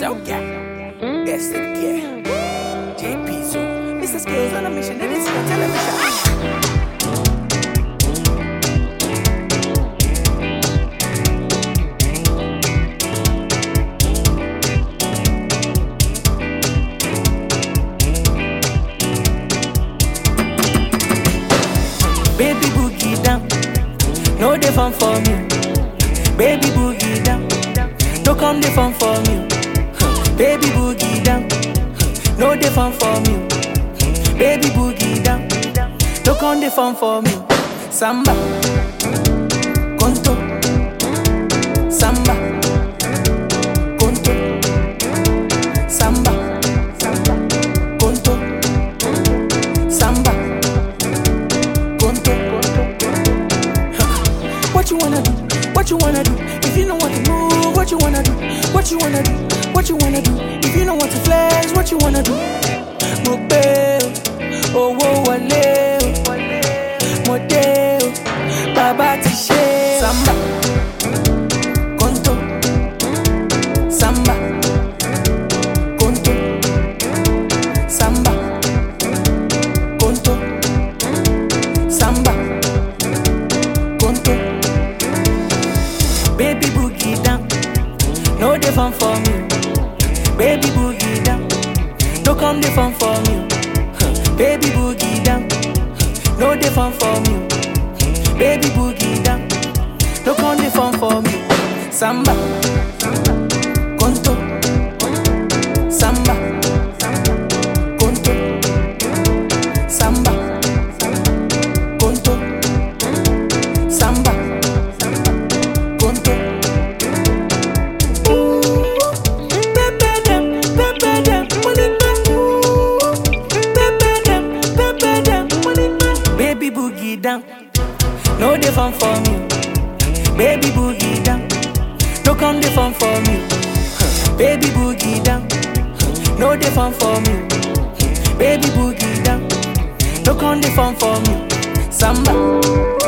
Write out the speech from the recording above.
Sauka. Yes, it can. JP so. Mr. Skills on a mission. It is your television. Baby boogie down, no dey fun for me. Baby boogie down, no come dey fun for me. Baby boogie down, no dey fun for me. Baby boogie down, no come dey fun for me. Samba, conto, samba, conto, samba, conto, samba. Conto. What you wanna do? What you wanna do? If you know what to move, what you wanna do? What you wanna do? What you wanna do? If you know what to flex, what you wanna do? Mo gbé o, owó wọlé o, mo dé o, bàbá ti ṣe o. Samba, conto, samba, conto, samba, conto, samba, conto. Baby boogie down, no dey fun for me. Baby boogie down, no come dey fun for me. Huh. Baby boogie down, no dey fun for me. Baby boogie down, no come dey fun for me. Samba, conto, samba, conto, samba, conto, samba, conto. Pepe dem, pepe dem, money man. Pepe dem, pepe dem, money man. Baby boogie down, no dey fun for me. Baby boogie down, no come dey fun for me. Huh. Baby boogie down, no dey fun for me. Baby boogie down, no come dey fun for me. Samba,